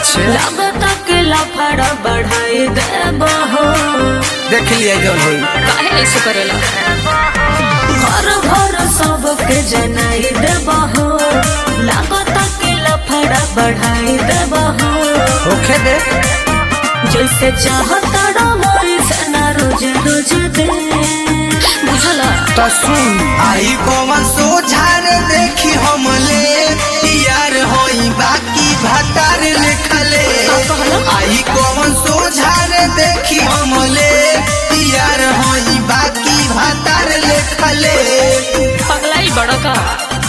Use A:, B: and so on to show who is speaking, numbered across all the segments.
A: अच्छा
B: लागता के लफड़ा बढ़ाई देबो हो
A: देख लिया जौन होई
B: काहे ऐसे करेला घर भर सबके जनाई देबो हो लागता के लफड़ा बढ़ाई देबो हो
A: होखे दे
B: जैसे चाहता वैसे ना रोज रोज दे बुझला
A: तो सुन
C: आई कौन सोझार देखी हमले यार होई बाकी भतार लिखले आई कौन सोझार देखी हमले यार होई बाकी भतार लिखले
B: पगलाई बड़ा का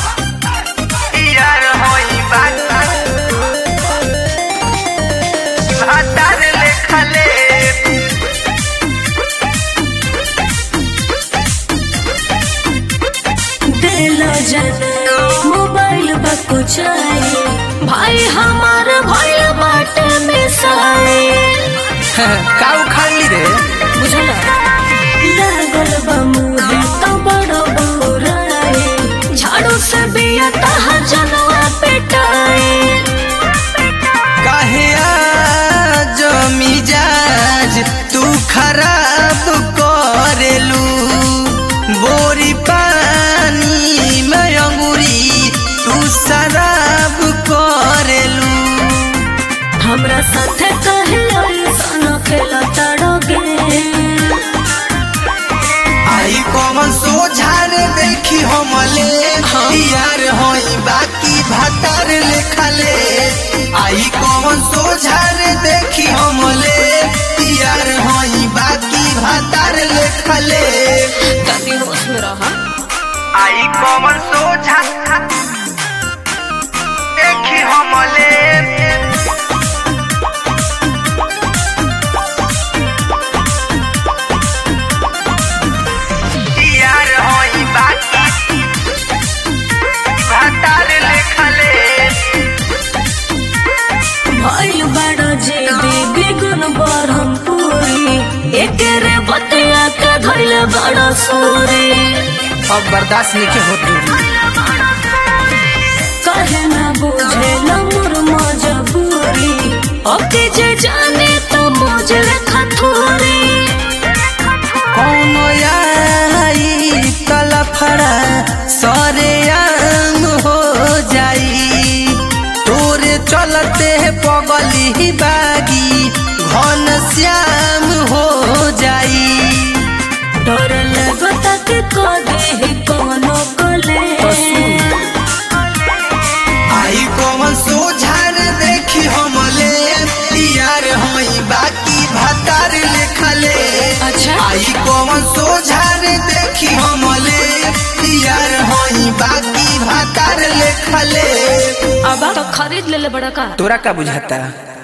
C: यार होई बाकी भतार लिखले
B: दिलो जन मोबाइल बकुचाई भाई हमार भाई बाटे में साए
A: का उखाड़ ली रे
B: बुझला लागल बा मुहे तो बड़ो बौराए झाड़ू से बिया तहा जनवा पेटाए
C: काहे आज मिजाज तू खराब करेलू बोरी पानी में अंगूरी तू शराब करेलू
B: हमरा साथे कहे ऐसा न खेला तड़ोगे
C: आई कौन सोझार देखी हमले यार होई बाकी भतार लिखले आई कौन सोझार देखी हमले यार होई बाकी भतार लिखले
B: कभी होश में रहा
C: आई कौन सोझा देखी हमले यार होई बाकी भतार लिखले
B: भइल बड़ जे देवी गुण बरहमपुरी एकेरे बतिया के धइल बड़ सूरी
A: अब बर्दाश्त नहीं होत दूरी
B: कहे ना बुझे मोर मजबूरी अब के जे जाने तो मुझे खथूरी
C: कौन आई तलफड़ा सरे आम हो जाई तोरे चलते पगली बागी घन श्याम हो जाई
B: डर लगता कि कदे कोनो कले
C: आई कौन सोझार देखी हमले यार होई बाकी भतार लिखले
B: अच्छा
C: आई कौन सोझार देखी हमले यार होई बाकी भतार लिखले
B: अब तो खरीद ले ले बड़ा का
A: तोरा का बुझाता